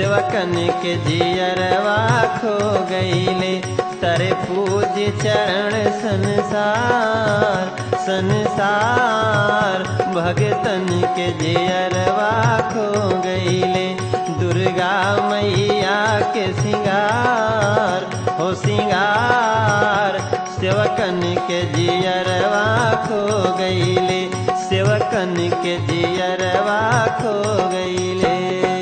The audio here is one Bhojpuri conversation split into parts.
सेवकन के जियरवा खो गईले तरे पूज चरण संसार संसार भगतन के जियरवा खो गईले दुर्गा मैया के सिंगार हो सिंगार सेवकन के जियरवा खो गईले सेवकन के जियरवा खो गईले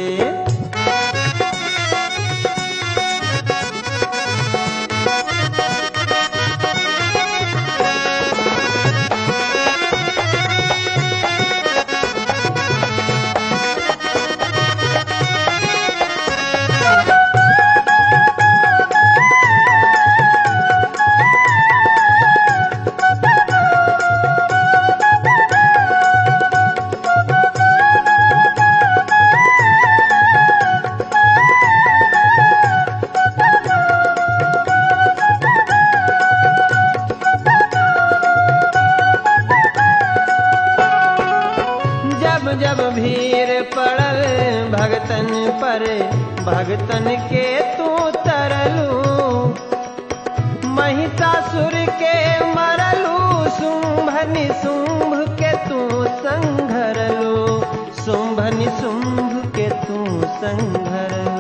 जब जब भीड़ पड़ल भगतन पर भगतन के तू तरलू महिषासुर के मरलू शुंभ निशुंभ के तू संघरलू शुंभ निशुंभ के तू संघरलू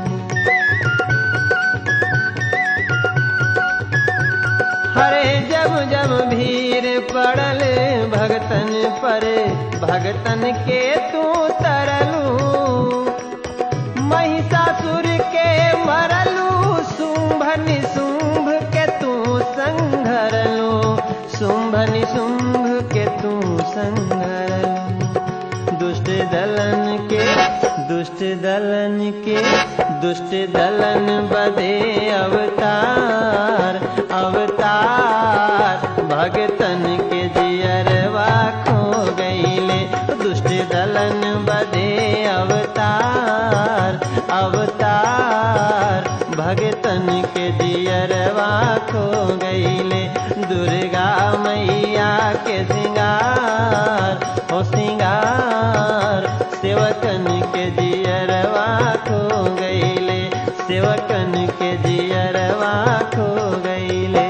हरे जब जब भीड़ पड़ल भगतन पर भगतन के तू तरलू महिषासुर के मरलू शुंभ निशुंभ के तू संघरलू शुंभ निशुंभ के तू संघरलू दुष्ट दलन के दुष्ट दलन के दुष्ट दलन बदे अवतार अवतार भगतन के जियरवा खो गईले दुष्ट दलन बदे अवतार अवतार भगतन के जियरवा खो गईले दुर्गा मैया के सिंगार हो सिंगार सेवकन के जियरवा खो गईले सेवकन के जियरवा खो गईले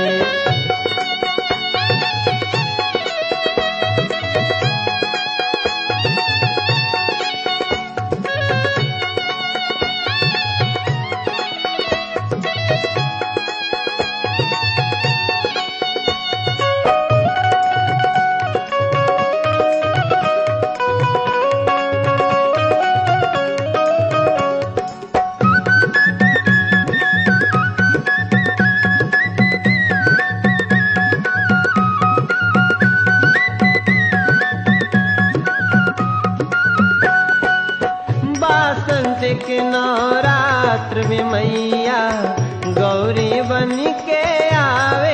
बासंत के नवरात्र में मैया गौरी बन के आवे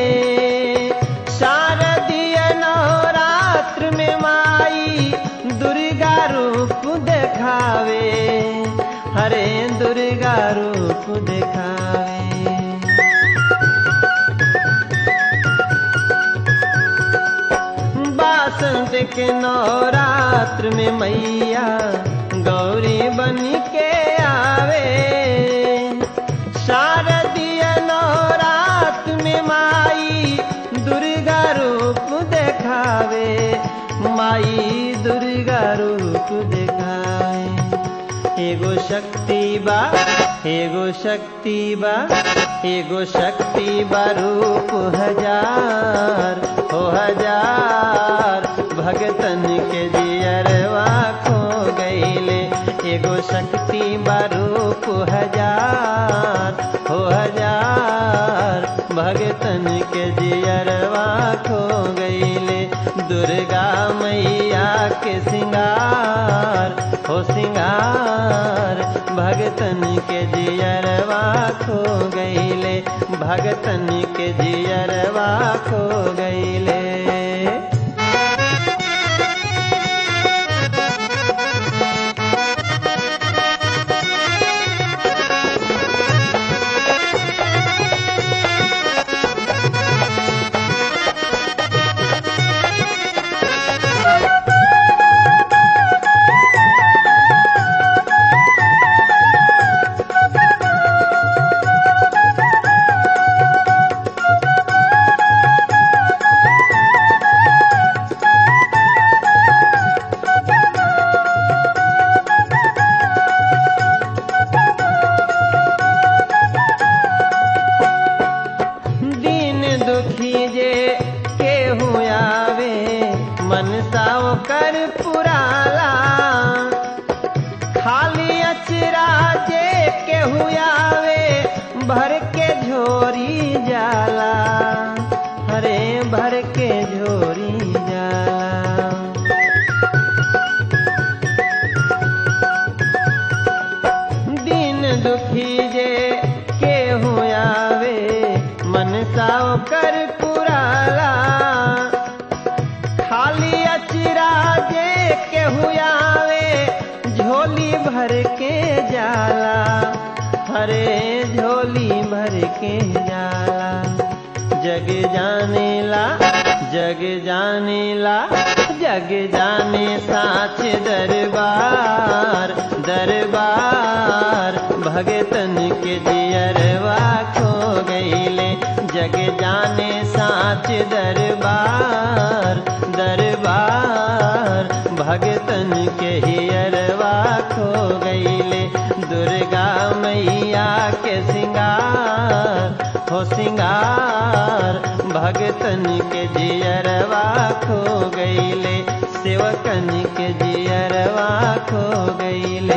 शारदीय नवरात्र में माई दुर्गा रूप देखावे हरे दुर्गा रूप देखावे बासंत के नवरात्र में मैया गौरी बन के आवे शारदीय नवरात्र में माई दुर्गा रूप देखावे माई दुर्गा रूप देखावे एगो शक्ति बा एगो शक्ति बा एगो शक्ति बा रूप हजार हो हजार भगतन के जियरवा खो गईले एगो शक्ति बा रूप हजार हो हजार भगतन के जियरवा खो गईले दुर्गा मैया के सिंगार हो सिंगार भगतन के जियरवा खो गईले भगतन के जियरवा खो गईले जाला हरे भर के झोरी जाला दिन दुखी जे केहू आवे मन साव कर पुराला खाली अचरा जे केहू आवे झोली भर के जाला हरे झोली भर के जाला जग जानेला जग जानेला जग जाने साच दरबार दरबार भगतन के जियरवा खो गईले जग जाने साच दरबार दरबार भगतन के हियरवा खो गईले दुर्गा मैया के सिंगार हो सिंगार भगतन के जियरवा खो गईले सेवकन के जियरवा खो गईले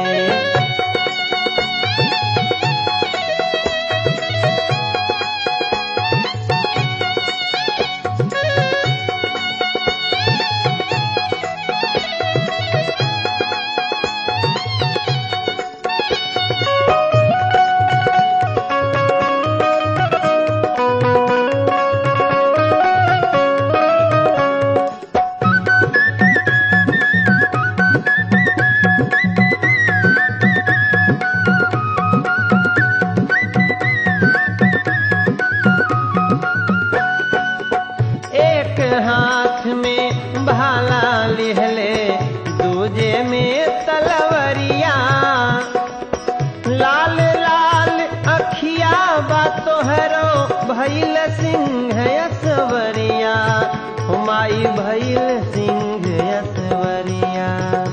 एक हाथ में भाला लिहले दूजे में तलवरिया लाल लाल अखिया बा तोहरो भैल सिंह यसवरिया हुमाई भैल सिंह यसवरिया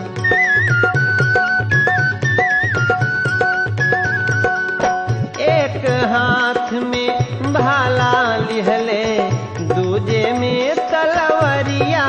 एक हाथ में भाला लिहले दूजे में तलवरिया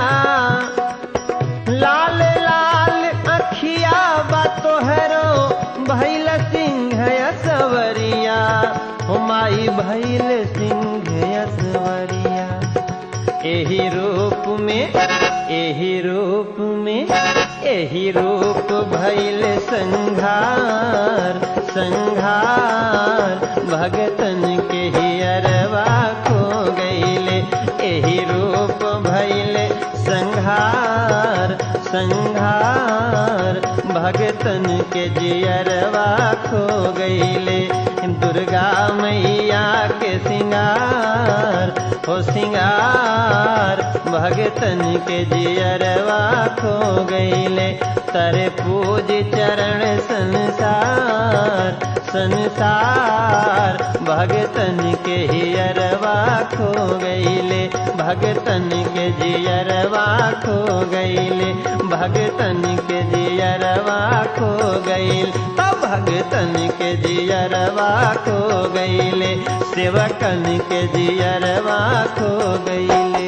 लाल लाल अखिया बा तोहरो भैल सिंह यसवरिया हुमाई भैल सिंह यसवरिया एही रूप में एही रूप में एही रूप भैल संघार संघार भगतन के हियरवा खो गईले एही रूप भैले संघार संघार भगतन के जियरवा खो गईले दुर्गा मैया के सिंगार हो सिंगार भगतन के जियरवा खो गईले तरे पूज चरण संसार संसार भगतन के हियरवा खो गईले भगतन के जियरवा खो गईले भगतन के जियरवा खो गईल तब भगतन के जियरवा खो गईले सेवकन के जियरवा खो गईले